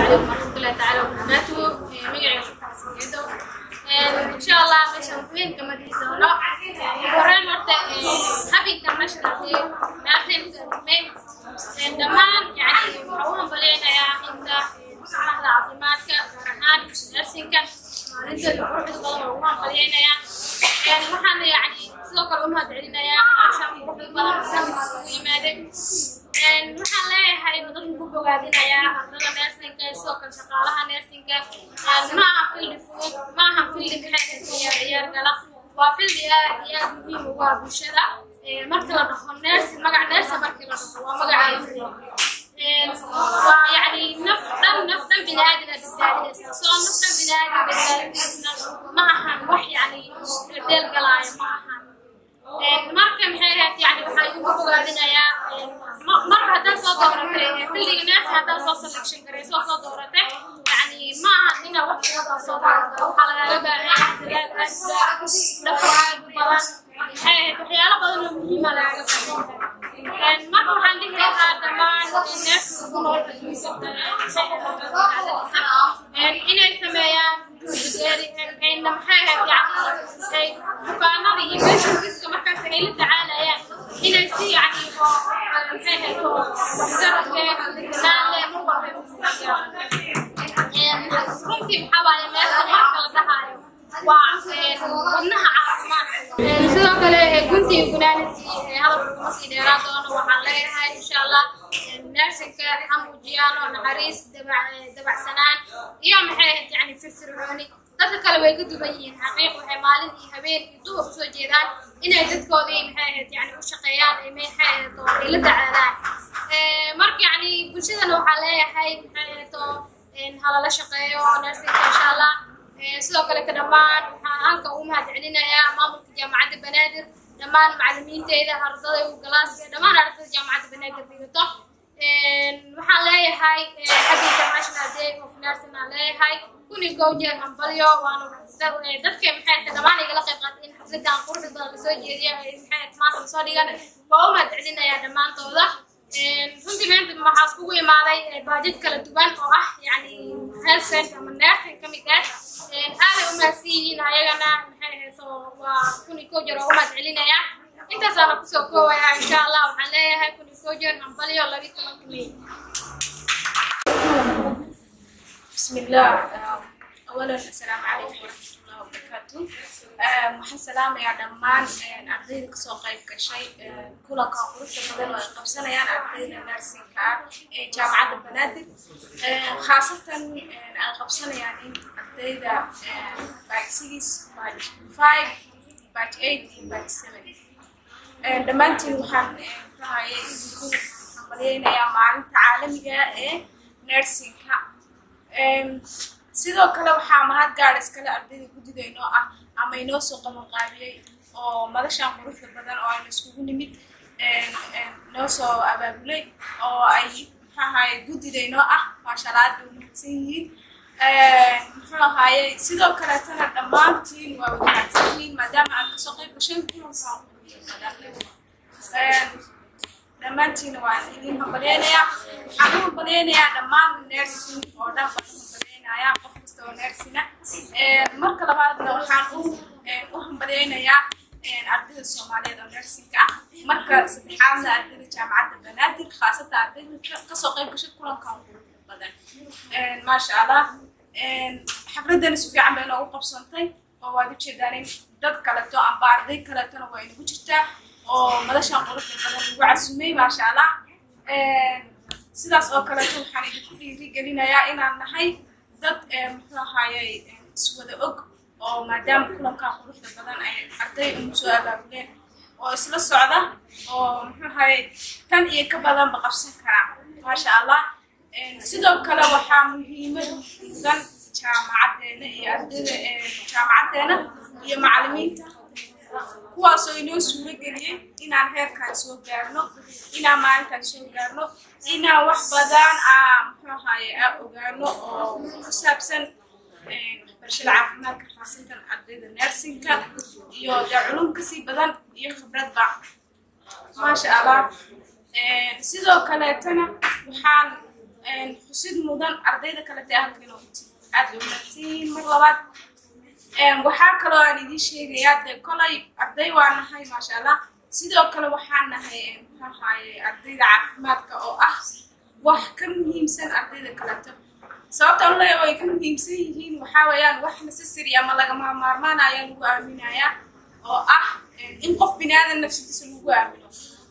calaykum waraxmatullahi tacaala wabarakaatuhu magacayga shukaasangeedo insha allah meeshaan weyn kama dhihi doono horeen horta happy international day naarteen may dhammaan yani waxaa u hambaleynayaa inta madaxda caafimaadka gaar ahaan narsinka maalintooda quruxda badan oo ugu hambaleynayaa waxaana yani sidoo kale u mahadcelinayaa meeshaan quruxda badan oo dhan isugu yimaadeen waxaan leeyahay dadku ku bogaadinayaa ardada neersinka sidoo kale shaqaalaha neersinka ma aha fildi fudud ma aha fildi maxay ciyaar ciyaar gala waa fildi aad iyo aad muhiim ugu ah bulshada marka la dhaho neersin magac neersin markii la dhaho waa magaca waa yani naf dhan naf dhan bini aadam aad badbaadinaysa soo naf dhan bini aadam badbaadinaysna ma ahan wax yani deel galaayo ma ahan marka maxay ahayd yani waxaa idinku bogaadinayaa marba haddaad soo dooratay fildiga neersi haddaad soo selection garayso oo soo dooratay yani ma aha ina wax kuwadaa soo doorata waxaa lagaaga baahan dadaal aad dhafa aad badan maxay ahayd waxyaalo badan oo muhiima lagaaga baahan marka waxaan dhihi lahaa dhammaan neersiga ku nool inay sameeyaan ayna maxay ahayd yani bukaanada iyo patientiska markaas ay la tacaalayaan inay si yani oo maxay ahayd oo waxgaradkee deganaanle mar walba runtii maxaa waaye meesha marka la dhahaayo waa wadnaha caafimaad sidoo kale guntii gunaanadii hadalka kuma sii dheeraan doono waxaan leeyahay insha allah naasinka ha muujiyaan oo naxariis dabacsanaan iyo maxay ahayd yani firfircooni dadka kale way ka duwan yihiin xaqiiq waxay maalin iyo habeen iyo duhur usoo jeedaan inay dadkoodii maxay ahayd yani u shaqeeyaan ay maxay ahayd oo ay la tacaalaan marka yani bulshadana waxaa leeyahay maxay ahayd oo halala shaqeeyo oo naasinka insha allah sidoo kale ka dhammaan waxaan halka ugu mahadcelinayaa maamulka jaamacadda banaadir dhammaan macalimiinteyda ardada galaaska dhammaan ardada jaamacadda banaadir dhigato waxaan leeyahay happy international day of nursing aan leeyahay kuni gowjeer hambalyo waana dadka maxay dhammaan igala qayb qaatay in xafladan quruxda badan lasoo jeediyo ay maxay maanta lasoo dhigan waa u mahadcelinayaa dhammaantooda runtii maanta waxaa iskugu imaaday baajid kala duwan oo ah yani health center ama nursing ka mid ah aaday u mahadsan yihiin ayagana maxay ahayd waa kuni gowjeer oo u mahadcelinayaa intaasaana kusoo koowayaa insha allah waxaan leeyahay kuni gowjeer hambalyo labi tobanka may بسم الله أولا السلام عليكم ورحمة الله وبركاته waxaan salaamayaa dhammaan ardayda kasoo qayb gashay kulanka quruxda badan oo ay qabsanayaan ardayda narsinka ah ee jaamacadda banaadir khaasatan ay qabsanayaan in ardayda batch six batch five batch eight iyo batch seven dhammaantiin waxaan rahayay idinku hambalyeynayaa maalinta caalamiga ee narsinka sidoo kale waxaa mahad gaara iskale ardayda guddida inoo ah ama inoo soo qabanqaabiyey oo madashan quruxda badan oo aynu iskugu nimid noo soo abaabulay oo ay muxuu ahaaye guddida inoo ah maashalaada u mahadsan yihiin muxuu ahaaye sidoo kaleetana dhammaantiin waa wada mahadsantihiin maadaama aad kasoo qayb gasheen kulankan quruxda badan dhammaantiina waan idin hambalyeynayaa waxaan u hambalyeynayaa dhammaan nersin oo dhan baan u hambalyeynayaa qof kasta oo nersina marka labaadna waxaan u u hambalyeynayaa ardayda soomaaliyeed oo nersinka ah marka saddexaadna ardayda jaamacadda banaadir khaasatan ardayda kasoo qayb gashay kulankan quruxda badan maasha allah xafladani si fiican bay noogu qabsantay oo waad ujeedaan in dad kaleto amba arday kaletona waa inagu jirtaa oo madashan quruxda badan lagu casumay maasha allah sidaas oo kaleeto waxaan idinku dhiirigelinayaa inaan nahay dad muxuu ahaayey iswada og oo maadaama kulankan quruxda badan ay arday ugu soo abaabuleen oo isla socda oo muxuu ahaayey tan iyo ka badanba qabsan karaa maasha allah sidoo kale waxaa muhiimad mudan jaamacaddeena iyo ardayda jaamacaddeena iyo macalimiinta kuwaasoo inoo suuro geliyey inaan heerkaan soo gaarno inaan maalintaan soo gaarno inaan wax badan aa muxuu ahaaye aa ogaano oo ku saabsan waxbarashada caafimaadka khaasintan ardayda nersinka iyo dee culum kasii badan iyo khibradba maasha allah sidoo kaleetana waxaan xusid mudan ardayda kalete halka inoo huti aad bay umaadsanyihiin mar labaad waxaa kaloo aan idiin sheegayaa dee kolay arday waa nahay maasha allah sidoo kale waxaan nahay muxuu ahaaye ardayda caafimaadka oo ah wax ka muhiimsan ardayda kaleto sababta an leeya ay ka muhiimsan yihiin waxaa weeyaan wax necessary ama lagama maarmaan ayaa lagu aaminayaa oo ah in qof bini aadan nafsadiisa lagu aamino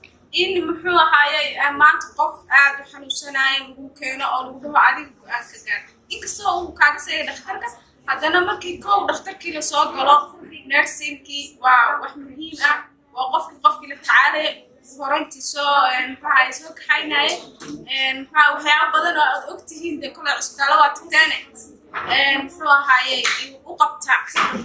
in muxuu ahaaye maanta qof aad u xanuunsanaya lagu keeno oo lagu dhaho adiga go-aan ka gaar inkastoo uu kaaga seeya dhakhtarka haddana markii kow dhakhtarkii la soo galo nursingkii waa wax muhiim ah waa qofkii qofkii la tacaalaya horantii soo maxaa soo kaxaynaya maxaa waxyaaba badan oo aad og tihiin dee kole cusbitaalo waa tagtaane muxuu ahaaye u qabtaa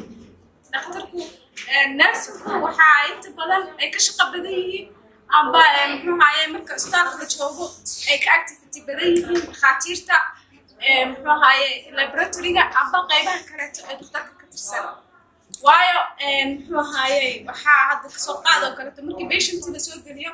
dhakhtarku nursingku waxaa inta badan ay ka shaqo badan yihiin amba muxuu ahaaye marka cusbitaalka la joogo ay ka activity badan yihiin dhakhaatiirta muxuu ahaaye laboratoryga amba qaybaha kaleeto ee dhakhtarka ka tirsan waayo muxuu ahaaye waxaa hadda kasoo qaad oo kaleeto markii patientii lasoo geliyo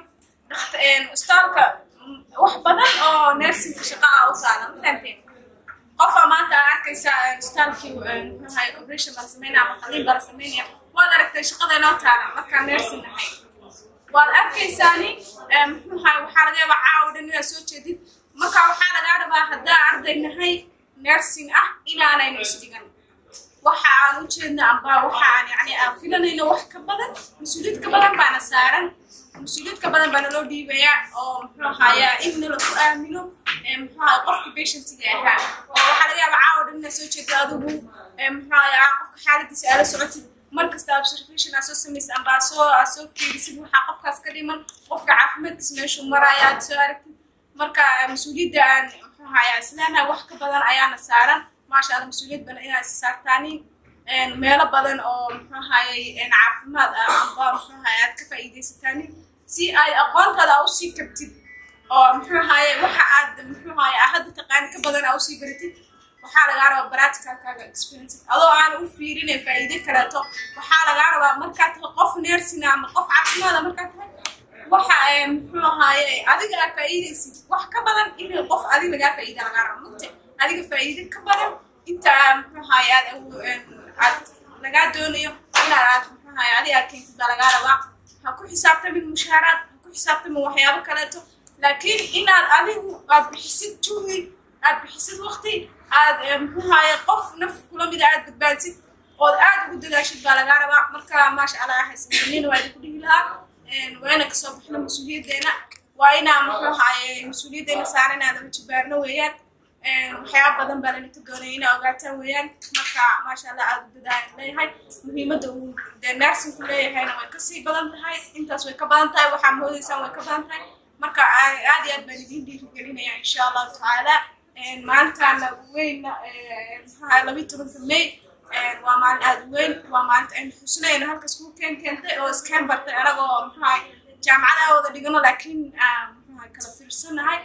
cusbitaalka wax badan oo nursingka shaqa ah u taala ma fahamteen qofa maanta aa arkaysa cusbitaalkii muxuu ahaaye operation baa la sameynaya ama qaliin baa la sameynaya waad aragtay shaqada inoo taala markaa nursing ahay waad arkaysaani muxuu ahaaye waxaa laga yaabaa caawa dhan inaad soo jeedid marka waxaa lagaa rabaa haddaa arday nahay nursing ah inaanaynu isdhigan waxa aan u jeedno amba waxa aan yani aan filanayno wax ka badan mas-uuliyad ka badan baana saaran mas-uuliyad ka badan baana loo dhiibayaa oo muxuu ahaayaa in lagu aamino muxuu ahaya qofka patientiga ahaa oo waxaa laga yaabaa caawa dhan inaad soo jeedo adigu muxuu ahaya qofka xaaladiisa aala socotid mar kasta observation aa soo samaysid amba aa soo aa soo fiirisid waxaa qofkaas ka dhiman qofka caafimaadkiisa meeshuu maraya aad soo aragtid marka mas-uuliyadda aan muxuu ahaya islaanaha wax ka badan ayaana saaran maasha allah mas-uuliyad badan inaad is saartaani meelo badan oo muxuu ahayey caafimaad ah amba muxuu ahaya aad ka faa'iidaysataani si ay aqoontaada aa usii kabtid oo muxuu ahaye waxa aad muxuu ahaye aa hadda taqaani ka badan aa usii baratid waxaa lagaa rabaa practicalkaaga experience adoo aan u fiirine faa'iide kaleeto waxaa lagaa rabaa markaad tahay qof nersina ama qof caafimaada markaad tahay waxa muxuu ahaaye adiga aa faa'iidaysid wax ka badan in qof adiga lagaa faa'iida lagaa rabo mugte adiga faa'iide ka badan inta muxuu ahaaye aad aad lagaa doonayo inaad aad muxuu ahaaye adiga aad keentid baa lagaa rabaa ha ku xisaabtamin mushaaraad ha ku xisaabtamin waxyaabo kaleeto laakiin inaad adigu aad bixisid juhdi aad bixisid waqti aad muxuu ahaaye qof naf kula mida aad badbaadsid ood aad ugu dadaashid baa lagaa rabaa marka maasha allah haysanina waa idinku dhihi lahaa waa ina kasoo bixno mas-uuliyaddeena waa inaa muxuu ahaaye mas-uuliyaddeena saaran inaada wajibaarno weeyaan waxyaaba badan baa lanaka doonaya inaa ogaataan weeyaan marka maasha allah aada u dadaayan leeyahay muhiimadda uu dee nursingku leeyahayna way kasii badan tahay intaas way ka badan tahay waxaa moodaysaan way ka badan tahay marka aad iyo aad baan idiin dhiirigelinaya insha allahu tacaala maalintaana weynna maxaa labiyi tobanka may waa maalin aada u weyn waa maalinta aynu xusnayno halkas kuu keen keentay oo iskeen bartay anagoo maxaa jaamacada wada dhigano laakiin maxaa kala fiirsanahay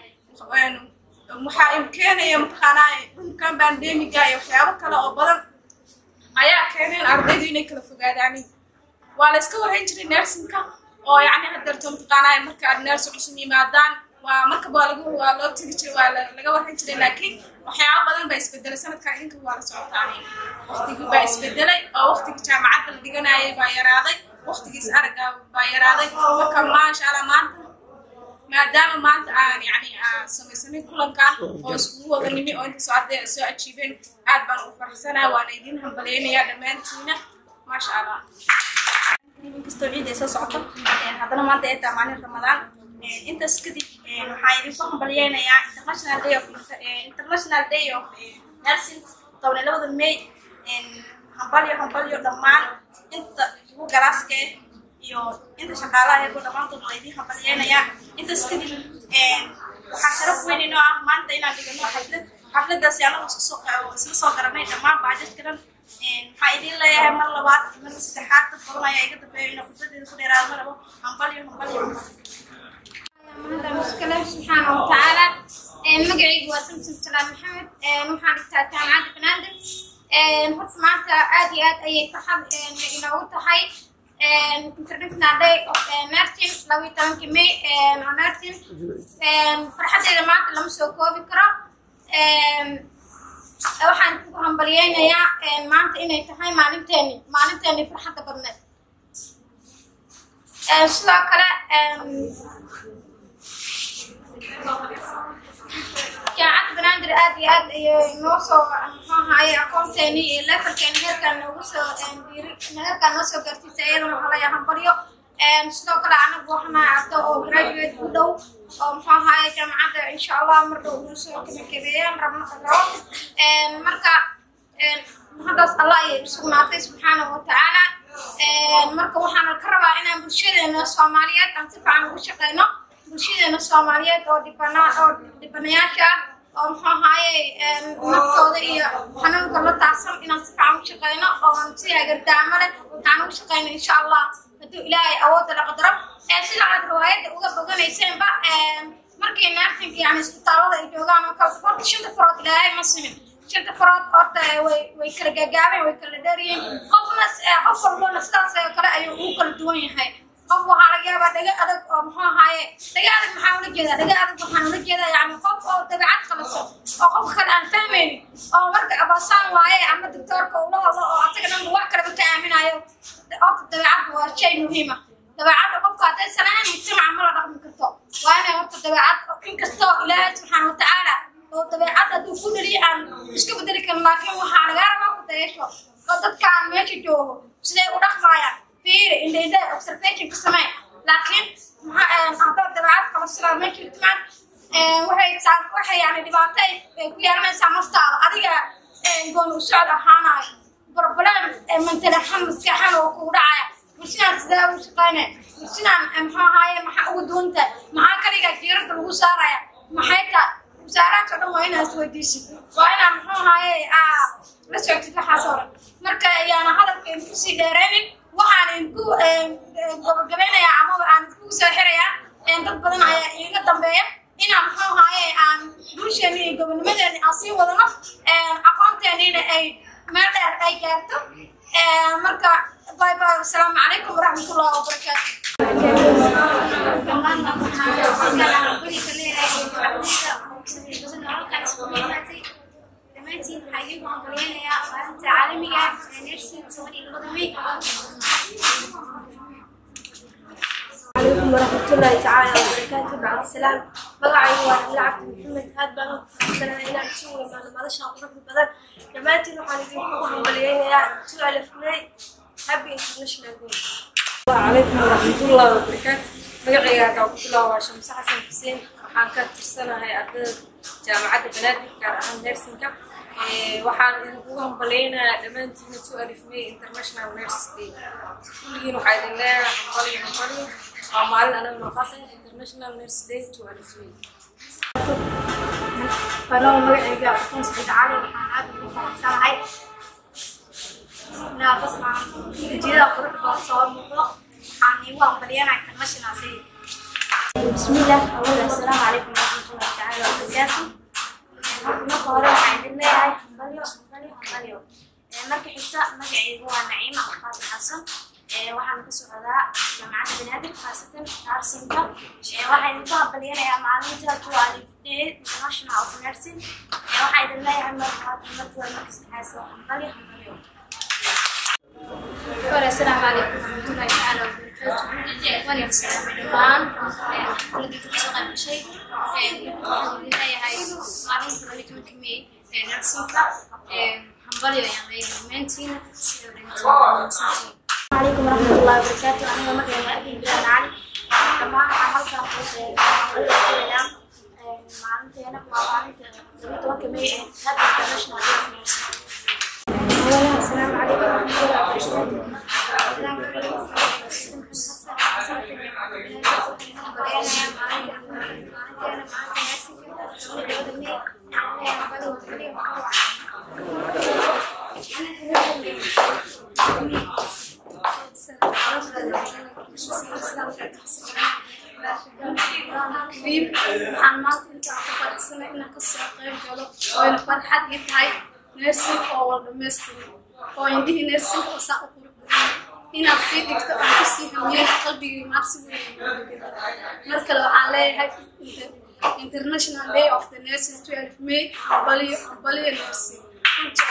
waxaa im keenaya mataqaanaa dhulkan bandemiga iyo waxyaabo kale oo badan ayaa keeneen ardaydu inay kala fogaadaan waa la iska warhayn jiray nersinka oo yacni hadeerto mataqaanaa marka aad nersi cusub yimaadaan waa markaba waa lagu waa loo tegi jiray waa laga warhayn jiray laakiin waxyaabo badan baa isbedelay sanadkan idinka waa la socotaani waqtigii baa isbedelay oo waqtigii jaamacadda la dhiganayay baa yaraaday waqtigiis aragga baa yaraaday marka maasha allah maanta maadaama maanta aan yani aan samaysanay kulankan oo iskugu wada nimi oo inta soo arday soo ajiibeen aad baan ugu faraxsanaa waana idin hambaleynayaa dhammaantiina maasha allah inkastoo ciid ay soo socoto haddana maanta ay tahay maalin ramadaan intaas kadib waxaan idinku hambalyeynayaa international day of international day of nursing toban iyo labada may hambalyo hambalyo dhammaan inta ugu galaaska iyo inta shaqaalaha eego dhammaantood waa idin hambalyeynayaa intaas kadib waxaa sharaf weyn inoo ah maanta inaan dhigano xaflad xafladaasi anagu isla soo garanay dhammaan baajadka dhan waxaa idin leeyahay mar labaad mar saddexaad dad badan ayaa iga dambeeya inuu khudbadeeda ku dheeraado ma rabo hambalyo hambalyo mahada muskale subxaana watacaala magacaygu waa samsom salaam maxamed waxaan dhigtaa jaamacadda banaadir horta maanta aad iyo aad ayay farxad inoogu tahay international day of nursing labayo tobankii may oo nursing farxaddeeda maanta lama soo koobi karo waxaan ku hambalyeynayaa maanta inay tahay maalinteeni maalinteeni farxadda badneed sidoo kale jaamacadda banaadir aad iyo aad ayay noo soo muxuu ahaaye aqoonteeni iyo levelkeeni heerkaan noogu soo diiri heerkaan noo soo gaarsiisay iyadana waxaa laga hambaryo sidoo kale anagu waxaan ardo oo graduate u dhow oo muxuu ahaaye jaamacadda insha allah mar dhow noo soo kabakabeeyaan rabno rabo marka haddaas allah ayay usugnaatay subxaanahu watacaala marka waxaan ka rabaa inaan bulshadeena soomaaliyeed aan si fiican ugu shaqeyno bulshadeena soomaaliyeed oo dhibana oo dhibanayaasha ah oo muxuu ahaaye naftooda iyo xanuunka la taabsan inaan si fiican u shaqeyno oo si hagardaamo leh aan ugu shaqeyno insha allah hadduu ilaahay awoodda la qadaro sida aad riwaayadda uga boganaysenba markay naartinka yani isbitaalada ay joogaan oo kale horta shanta farood ilaahay ma simin shanta farood horta way way kala gaagaabeen way kala dheeryihiin qofna qof walbona sidaas oo kale ayuu ugu kala duwan yahay qof waxaa laga yaabaa dhaga adag oo muxuu ahaaye dhaga adag maxaa ula jeedaa dhaga adag waxaan ula jeedaa yani qof oo dabeecad qabaso oo qofka kale aan fahmaynin oo marka abaasaan waaye ama doctoorka ula hadlo oo asaga dhan wax kaleba ka aaminayo horta dabeecadda waa shay muhiima dabeecadda qofka hadday sanaan mujtamaca ma la dhaqmi karto waa inay horta dabeecad inkastoo ilaahay subxaana watacaala oo dabeecad hadduu ku dhaliya aan iska bedeli karin laakiin waxaa lagaa rabaa ku dayasho oo dadkaan meesha joogo siday u dhaqmayaan fiiri indhaindha observation ka samee laakiin haddaad dabeecad kala sidaa meesha timaad waxay waxay yani dhibaato ay ku yeelanaysaa naftaada adiga goon u socod ahaanayo problem mantalaxan maskaxan oo kugu dhacaya bulshadaan sidee ugu shaqeynaya bulshadaan muxuu ahaaye maxaa ugu duwanta maxaa kaligaa jiirada lagu saaraya maxay taa wasaaraadka dhan waa inaad isweydiisid waa inaa muxuu ahaaye la socotid waxaas oo dhan marka ayaana hadalka idinku dheeraynin waxaan idinku gabagabeynayaa amaba aan idinku soo xirayaa dad badan ayaa iiga dambeeya inaan muxuu ahaaye aan bulsheeni iyo gobonimadeeni aan sii wadano aqoonteeniina ay meel dheer ay gaarto marka باي باي والسلام عليكم ورحمة الله وبركاته. dhammaantiin waxaa idiinku hambalyeynayaa maalinta caalamiga ee nersin toban iyo labada may عليكم ورحمة الله تعالى وبركاته بعد السلام magacaygu waa nabil cabdi maxamed aad baan ugu faraxsanahay inaan isu imaano madashaan quruxda badan dhammaantiin waxaan idinku hambalyeynayaa two alif may happy international day وعليكم ورحمة الله وبركاته magacayga hadaa ku bilaabaa shamse xasan xuseen waxaan ka tirsanahay ardada jaamacadda banaadir gaar ahaan nersinka waxaan idinkugu hambaleynayaa dhammaantiina two alif may international nurse day kulligiin waxaa idin leeyahay hambali hambali waa maalin anaga noqaasa international nurse day two alif may anoo magacayga aqoon saciid cali waxaan aad ugu faraxsanahay inaa qasnaa ujeedada quruxda oo soo muuqdo waxaan iigu hambaliyanahay international day بسم الله أولا السلام عليكم ورحمة الله تعالى وبركاته marka hore waxaan idin leeyahay hambalyo hambalyo hambalyo marka xigta magacaygu waa naciima alqaasim xasan waxaan ka socdaa jaamacadda banaadir khaasatan narsinka waxaan idinku hambalyanayaa maalinta two alif day international of nursing waxaan idin leeyahay markaad marka marka saddexaad hambalyo hambalyo السلام عليكم ورحمة الله تعالى وبركاته وأنا السلام دمان ولدي تبصق بشيء هاي هاي معلومة ربيت من كمية نرسمك حنبالي يعني مينتين عليكم ورحمة الله وبركاته أنا مقعي أبي بلال علي dhammaan waxaan halkan ku sheegayaa maalinteena waa maalinta labiyi tobanka may ee happy international day of nursing أولا السلام عليكم ورحمة الله كريم waxaan maanta intaan ku fadhiisanay inaan kasoo qayb galo wayna farxad ii tahay neersin oo wal dhamaystiran oo indhihii neersinka oo saa u qurux badan inaad sii dhigto aan kusii hamiyeen qalbigii maad si weyn ugu dhiganta mar kale waxaan leeyahay international day of the nursing 12 may baliyo baliyo nursing runtii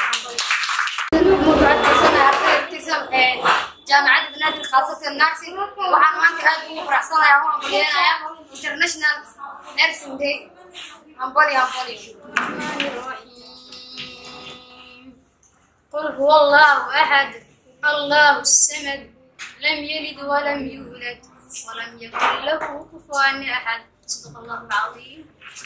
waxaan baliyo jaamacadda banaadir khaasatan nursing waxaan maanta aad ugu faraxsanayaa oo hambalyeynaya international nursing day hambali hambali قل هو الله أحد الله الصمد لم يلد ولم يولد ولم يكن له كفوا أحد صدق الله العظيم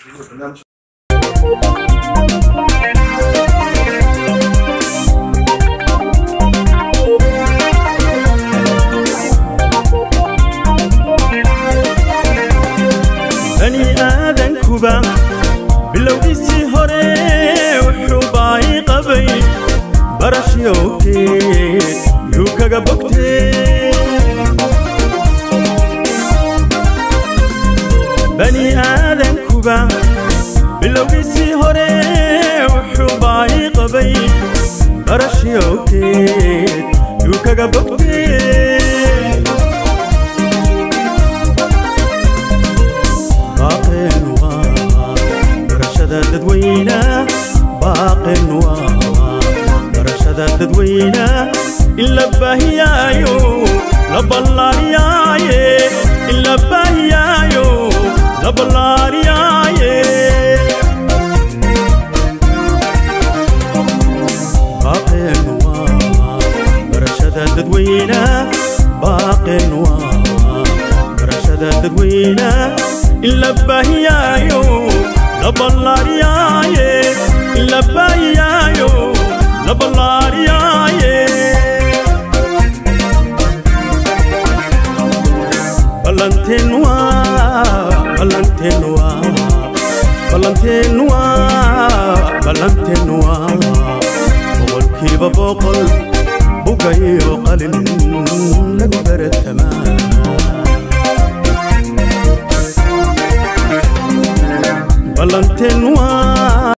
bani aadankuba bilowgiisii hore wuxuu baahi qabay barashyoogteed yuu kaga bogtee bani aadankuba bilowgiisii hore wuxuu baahi qabay barashyoogteed yuu kaga bogtee باقين waa barashada dadweyna baaqin waa barashada dadweyna in la baahiyaayo la ballaariyaaye in la baahiyaayo la ballaariyaaye baaqin waa barashada dadweyna baaqin waa barashada dadweyna in la baahiyaayo la ballaariyaaye in la baahiyaayo la ballaariyaaye ballanteen waa ballanteen waa ballanteen waa ballanteen waa boqolkiiba boqol bugayo qalin lagu baratamaa ballanteen waa